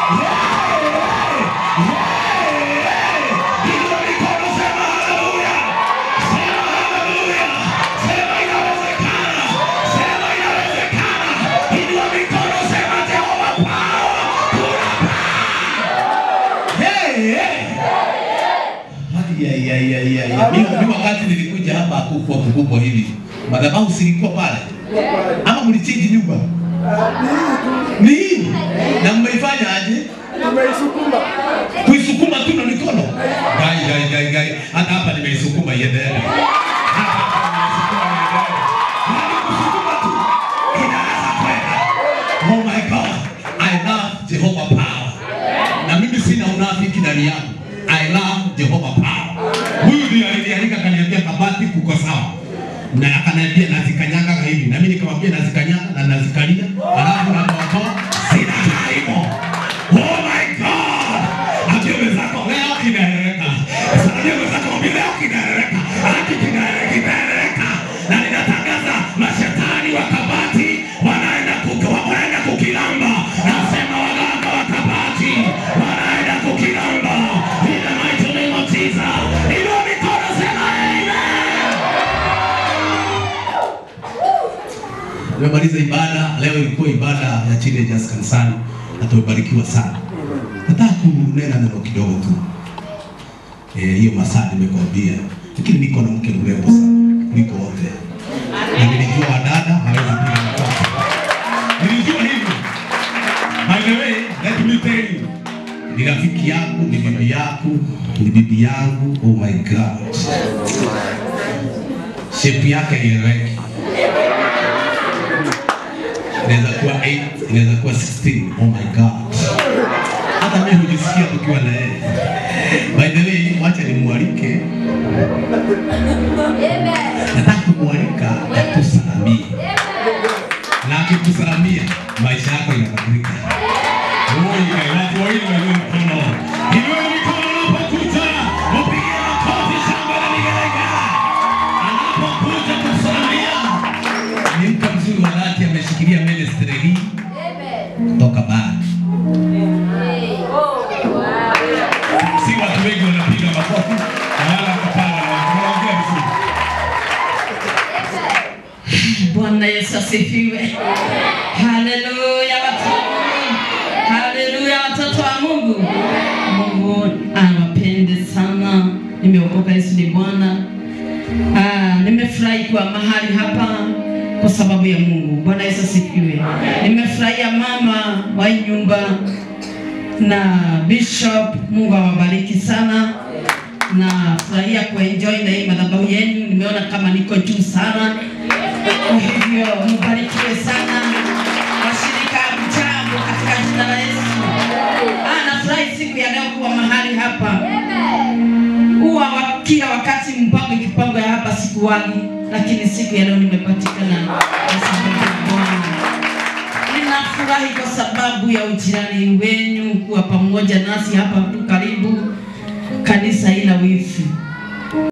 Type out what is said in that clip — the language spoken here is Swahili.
Inua mikono, sema haleluya. Sema haleluya. Sema inawezekana. Sema inawezekana. Inua mikono, sema Jehova power. Kuna power. Hey, hey. Ai, ai, ai, ai, ai. Mimi mimi wakati nilikuja hapa hakukuwa kukubwa hivi. Madhabahu silikuwa pale. Ama mlichinji nyumba? Ni hii. Na mmeifanya aje? Tumeisukuma. Kuisukuma tu na mikono. Gai gai gai gai. Hata hapa nimeisukuma iendelee. Hapa nimeisukuma iendelee. Yaani kusukuma tu inaweza kwenda. Oh my God. I love Jehovah power. Na mimi sina unafiki ndani yangu. I love Jehovah power. Huyu ndiye alinialika kaniambia kabati kuko sawa. Na akaniambia nazikanyaga hivi. Na mimi nikamwambia nazikanyaga na nazikalia. Alafu naokoa sina taimo. Oh my God. Ambia mwenzako leo kinaeleweka. Ambia mwenzako ambia leo kinaeleweka. Haki kinaeleweka kinaeleweka. Na ninatangaza mashetani wa kabati wanaenda kuka wanaenda kukilamba. Nasema waganga wa kabati wanaenda kukilamba. In the mighty name of Jesus. Inua mikono sema amen. Tumemaliza ibada leo, ilikuwa ibada ya teenagers kanisani na tumebarikiwa sana. Nataka kunena neno kidogo tu eh, hiyo masaa nimekwambia, lakini niko na mke mrembo sana kuliko wote, na nilijua wadada hawezi piga makofi. Nilijua hivyo. By the way, let me tell you, ni rafiki yangu, ni bibi yako, ni bibi yangu. Oh my God, shape yake ieleweki inaweza kuwa 8 inaweza kuwa 16 oh my god hata mimi hujisikia tukiwa na yeye by the way wacha nimwalike nataka kumwalika atusalamie na akikusalamia maisha yako yanabadilika Oi, watu wawili wainue mkono inue mikono unapokuja upige makofi shangwe na vigelegele anapokuja kusalamia ni mtu mzuri wa dhati ameshikilia ministry hii kutoka bara. Si watu wengi wanapiga makofi na wala hapana, wanaongea vizuri. Bwana Yesu asifiwe. Haleluya watoto wa Mungu. Haleluya watoto wa Mungu. Mungu awapende sana. Nimeokoka Yesu ni Bwana. Ah, nimefurahi kuwa mahali hapa kwa sababu ya Mungu. Bwana Yesu asifiwe. Nimefurahia mama wa hii nyumba na Bishop. Mungu awabariki sana. Nafurahia kuenjoy na hii madhabahu yenu. Nimeona kama niko juu sana. Kwa hivyo mbarikiwe sana washirika mchango katika jina la Yesu. Ah, nafurahi siku ya leo kuwa mahali hapa. Huwa wa- kila wakati mpango ikipangwa ya hapa sikuwagi, lakini siku ya leo nimepatikana kwa sababu ya Bwana. Ninafurahi kwa sababu ya ujirani wenu kuwa pamoja nasi hapa tu karibu. Kanisa ila wifi